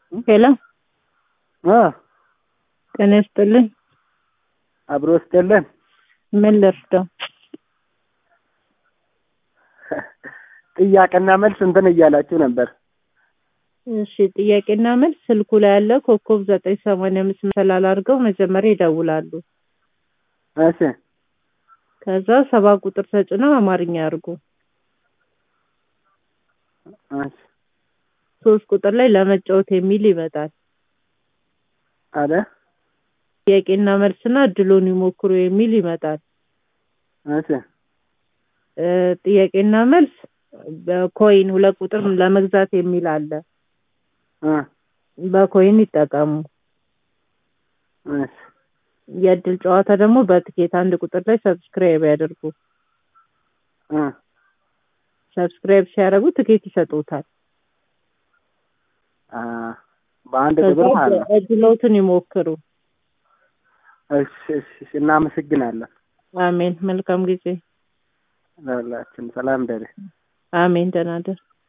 ሄሎ አ ጤና ይስጥልኝ። አብሮ ስጥልን። ምን ልርዳው? ጥያቄና መልስ እንትን እያላችሁ ነበር። እሺ ጥያቄና መልስ ስልኩ ላይ ያለ ኮከብ ዘጠኝ ሰማንያ አምስት መሰላል አድርገው መጀመሪያ ይደውላሉ። እሺ ከዛ ሰባ ቁጥር ተጭነው አማርኛ ያርጉ። እሺ ሶስት ቁጥር ላይ ለመጫወት የሚል ይመጣል። አለ ጥያቄና መልስና እድሉን ይሞክሩ የሚል ይመጣል። እሺ እ ጥያቄና መልስ በኮይን ሁለት ቁጥር ለመግዛት የሚል አለ። እ በኮይን ይጠቀሙ። እሺ የእድል ጨዋታ ደግሞ በትኬት አንድ ቁጥር ላይ ሰብስክራይብ ያደርጉ። እ ሰብስክራይብ ሲያደርጉ ትኬት ይሰጡታል። አ በአንድ ከዛ ቁጥር ማለት ነው። እድሎትን ይሞክሩ። እሺ እሺ እሺ፣ እናመሰግናለን። አሜን። መልካም ጊዜ። ለሁላችን ሰላም ደሬ አሜን። ደህና ደር